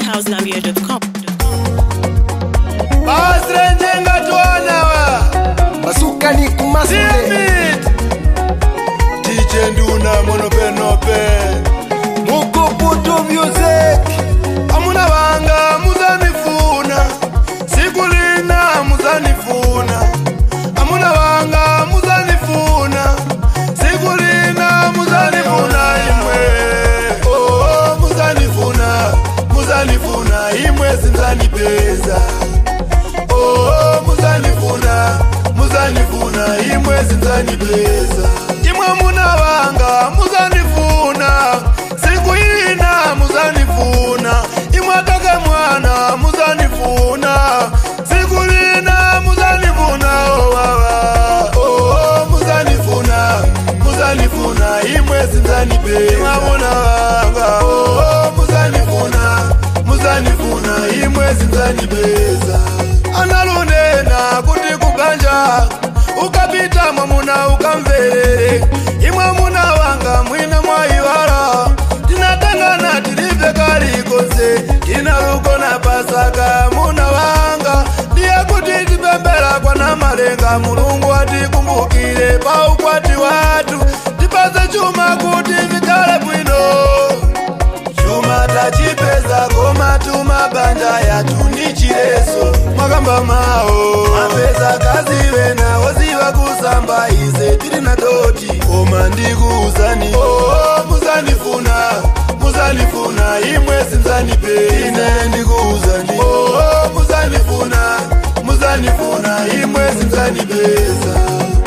housegambia.com. basirenjenga twanawa masuka ni kumasule Timid DJ Nduna monopenope Mukuputu music Amuna banga muzanifuna Sikulina muzanifuna Amuna banga muzanifuna Sikulina muzanifuna imwe Oh muzanifuna muzanifuna imwe sinzanipeza Oh muzanifuna muzanifuna imwe sinzanipeza imwe munabanga muzanifuna sikuina muzanifuna imwe kaka mwana muzanifuna sikulina muzanifuna oh baba oh muzanifuna muzanifuna imwe sinzanipeza imwe munabanga oh muzanifuna muzanifuna imwe sinzanipeza analunena kuti kuganja ukapita mwamuna ukamverere imwe muna wanga mwina mwaiwala tinatangana tilive kalikonse tinalukona pasaka muna wanga ndiye kuti tipembera kwana malenga mulungu atikumbukire pa ukwati watu tipase chuma kuti vikale bwino chuma tachipeza koma tumabanja yatu ni chileso mwakamba mawo mapeza kazive nawo ziva kusamba ize tili na doti koma ndikuuzani oh, muzanifuna muzanifuna imwe sinzanipe ine ndikuuzani oh, muzanifuna muzanifuna imwe sinzanipeza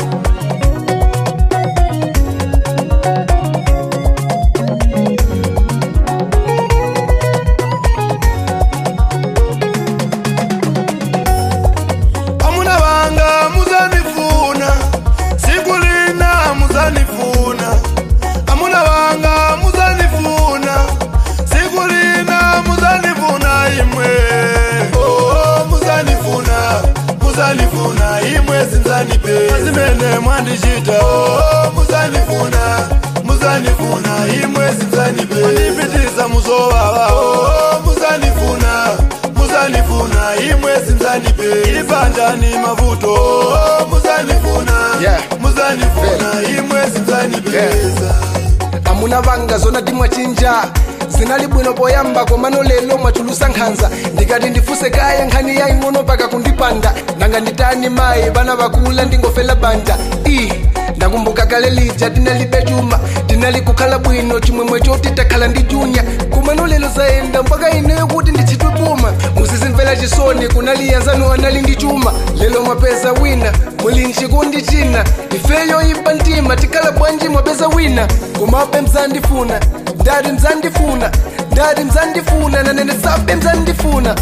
amuna banga muzanifuna sikulina muzanifuna amuna banga muzanifuna sikulina muzanifuna imwe oh, muzanifuna muzanifuna imwe sinzanipe zimene mwandichita oh, muzanifuna muzanifuna imwe sinzanipe mandipitisa muzowawa oh, muzanifuna muzanifuna imwe sinzanipe ibanjani mavuto oh, muzanifuna Yeah. muzanifuna imwe sinzanipeza amuna vanga zona timwachinja zinali bwino poyamba komano lelo mwachulusa nkhanza ndikati ndifuse kaya nkhani yaing'ono paka kundipanda nanga nditani mayi vana vakula ndingofela banja i ndakumbuka kale lija tinalibe chuma tinali kukhala bwino chimwemwe choti takhala ndi junya komano lelo zayenda mpaka ineyo kuti ndichitwe puma musizimvera chisoni kunaliyanzano anali ndi chuma lelo mwapeza wina muli nchikundi china ifeyo imba mtima tikhala bwanji mwapeza wina komabe mzandifuna ndati mzandifuna ndati mzandifuna nanene sabe mzandifuna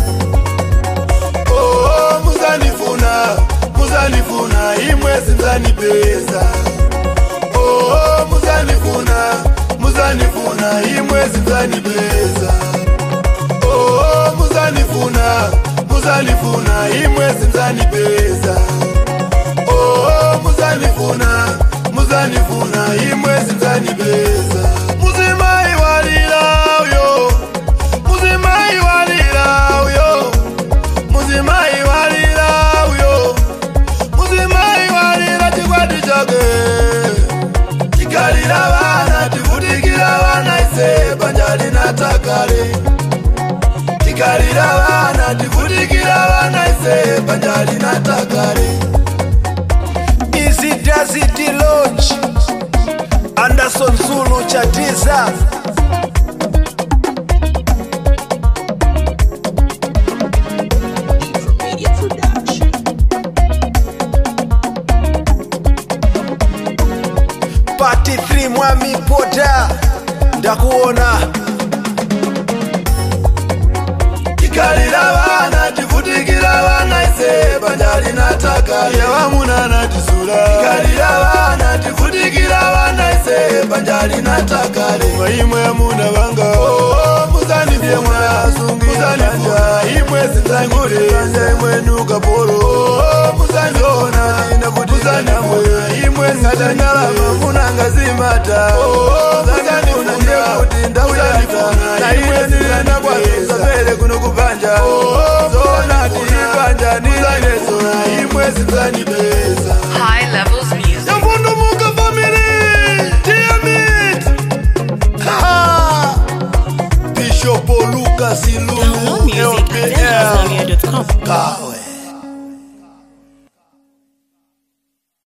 oh, muzanifuna muzanifuna imwe sinzanipeza oh, muzanifuna muzanifuna imwe sinzanipeza oh, muzanifuna muzanifuna imwe sinzanipeza oh, muzanifuna muzanifuna imwe sinzanipeza muzimai walilauyo muzimai walilauyo muzimai walilauyo muzimai walila chikwati chake tikalila vana tivutikila vana ise banja linatakale tikalila vana tivutikila vana ise banja linatakale Easy Lodge Anderson Zulu Chatiza Party 3 Mwami Pota ndakuona tikalila vana tivutikila vana ise banja linatakale yawamunana tisula tikalila vana tivutikila vana ise banja linatakale maimwe amuna vanga muzanifye mwasungianja imwe sinzangule banja imwe nukapolo muzandiona inavutizanamwe imwe ngatanyalama munangazimata muzanifuna kuti ndau yata na imwe nilenda kwazapele kuno singanibeza High levels music. yavundumuka family tiamit bishop lucas Download ilulu music at lpl zenhouseaudio.com. kawe